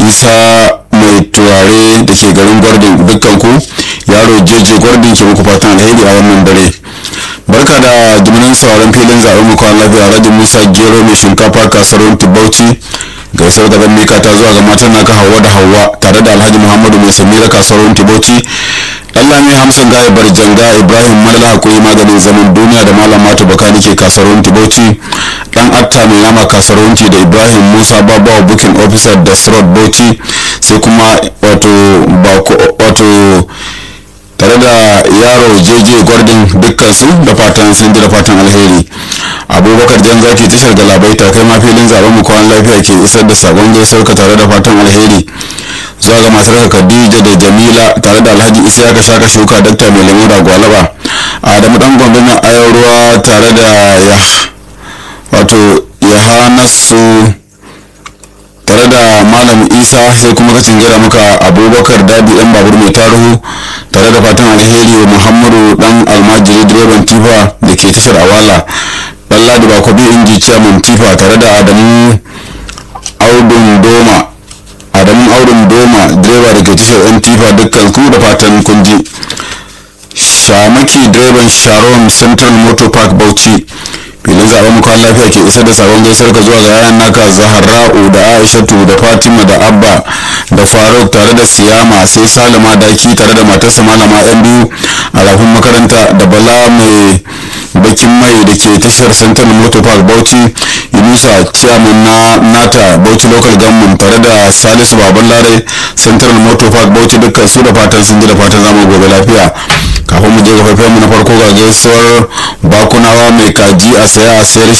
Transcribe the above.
isa mai turare da ke garin gwardin dukkan ku yaro jeje gwardin ke muku fatan alheri a wannan dare barka da jiminan sauran filin zaɓen mu kwan lafiya rajin musa gero mai shinkafa kasuwar bauchi gaisar da ban mika ta zuwa ga matan naka hawa da hawa tare da alhaji muhammadu mai samira kasuwar bauchi Allah mai hamsin gaya barjanga ibrahim malala hakuri maganin zaman duniya da malam matu baka nike kasuwar bauchi dan atta mai nama kasuwar da ibrahim musa babawa booking officer da sirot bauchi sai kuma wato wato tare da yaro jeje gwardin dukkan su da fatan sun ji da fatan alheri abubakar jan zaki tashar galabaita kai ma filin zaben mu kwan lafiya ke isar da sabon gaisuwar ka tare da fatan alheri zuwa ga matar ka khadija da jamila tare da alhaji isa ka shaka shuka dakta mai lemu da gwalaba adamu dan gombe mai ayar ruwa tare da ya wato yahanasu tare da malam isa sai kuma ka cingira maka abubakar dadi dan babur mai taruhu tare da fatan alheri wa muhammadu dan almajiri direban tifa da ke tashar awala dan ladi bakobi inji chairman tifa tare da adamu audun doma adamu audun doma direba da ke tashar yan tifa dukkan ku da fatan kunji shamaki direban sharon central motor park bauchi filin zaben mu kwan lafiya ke isar da sabon gaisar ka zuwa ga yayan naka zahara'u da aishatu da fatima da abba da faruk tare da siyama sai salama daki tare da matarsa malama yan biyu a rafin makaranta da bala mai bakin mai da ke tashar central motor park bauchi yunusa chairman na nata bauchi local government tare da salisu baban lare central motor park bauchi dukkan su da fatan sun ji da fatan zamu gobe lafiya kafin mu je ga mu na farko ga gaisuwar bakunawa mai kaji a saya a sayar